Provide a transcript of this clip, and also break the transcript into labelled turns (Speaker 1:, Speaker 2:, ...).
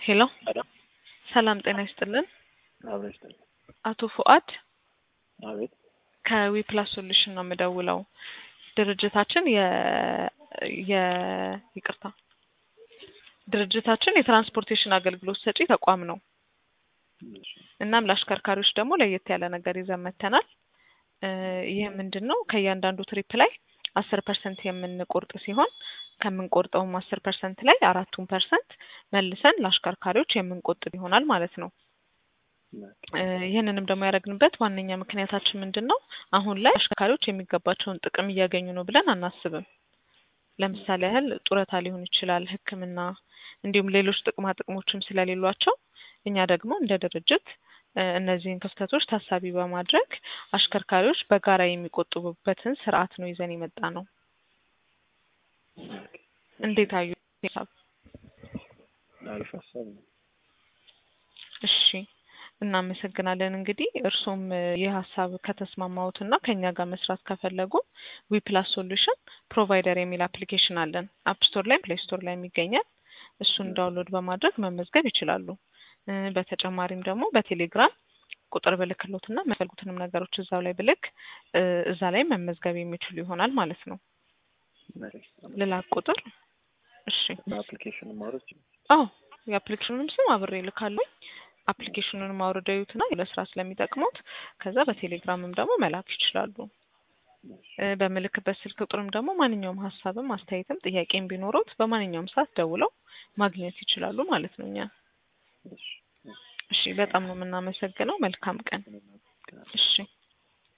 Speaker 1: ሄሎ
Speaker 2: ሄሎ
Speaker 1: ሰላም ጤና ይስጥልን።
Speaker 2: አብረሽ ጠ
Speaker 1: አቶ ፉአድ
Speaker 2: አቤት
Speaker 1: ከዊፕላስ ሶሉሽን ነው የምደውለው። ድርጅታችን የ የ ይቅርታ ድርጅታችን የትራንስፖርቴሽን አገልግሎት ሰጪ ተቋም ነው።
Speaker 2: እሺ፣
Speaker 1: እናም ለአሽከርካሪዎች ደግሞ ለየት ያለ ነገር ይዘን መጥተናል። እ ይህ ምንድን ነው? ከእያንዳንዱ ትሪፕ ላይ አስር ፐርሰንት የምንቆርጥ ሲሆን ከምንቆርጠውም አስር ፐርሰንት ላይ አራቱን ፐርሰንት መልሰን ለአሽከርካሪዎች የምንቆጥብ ይሆናል ማለት ነው። እ ይህንንም ደግሞ ያደረግንበት ዋነኛ ምክንያታችን ምንድን ነው? አሁን ላይ አሽከርካሪዎች የሚገባቸውን ጥቅም እያገኙ ነው ብለን አናስብም። ለምሳሌ ያህል ጡረታ ሊሆን ይችላል፣ ሕክምና እንዲሁም ሌሎች ጥቅማ ጥቅሞችም ስለሌሏቸው እኛ ደግሞ እንደ ድርጅት እ እነዚህን ክፍተቶች ታሳቢ በማድረግ አሽከርካሪዎች በጋራ የሚቆጥቡበትን ስርዓት ነው ይዘን የመጣ ነው። እንዴት አዩ? ሀሳብ
Speaker 2: አሪፍ ሀሳብ ነው።
Speaker 1: እሺ እናመሰግናለን። እንግዲህ እርሶም እ ይህ ሀሳብ ከተስማማዎት እና ከእኛ ጋር መስራት ከፈለጉ ዊፕላስ ሶሉሽን ፕሮቫይደር የሚል አፕሊኬሽን አለን። አፕ ስቶር ላይ ፕሌይ ስቶር ላይ ይገኛል። እሱን ዳውንሎድ በማድረግ መመዝገብ ይችላሉ። እ በተጨማሪም ደግሞ በቴሌግራም ቁጥር ብልክሎት እና የሚፈልጉትንም ነገሮች እዛው ላይ ብልክ እ እዛ ላይ መመዝገብ የሚችሉ ይሆናል ማለት ነው።
Speaker 2: መሬት
Speaker 1: ልላክ ቁጥር? እሺ
Speaker 2: በአፕሊኬሽን ማውረድ ይችላል።
Speaker 1: አዎ የአፕሊኬሽኑንም ስም አብሬ እልካለሁ። አፕሊኬሽኑንም አውርደው ይዩትና ለስራ ስለሚጠቅሙት ከዛ በቴሌግራምም ደግሞ መላክ ይችላሉ። እ በምልክበት ስልክ ቁጥርም ደግሞ ማንኛውም ሀሳብም አስተያየትም ጥያቄም ቢኖሩት በማንኛውም ሰዓት ደውለው ማግኘት ይችላሉ ማለት ነው። እኛ
Speaker 2: እሺ፣
Speaker 1: እሺ፣ በጣም ነው የምናመሰግነው። መልካም ቀን።
Speaker 2: እሺ።
Speaker 1: እሺ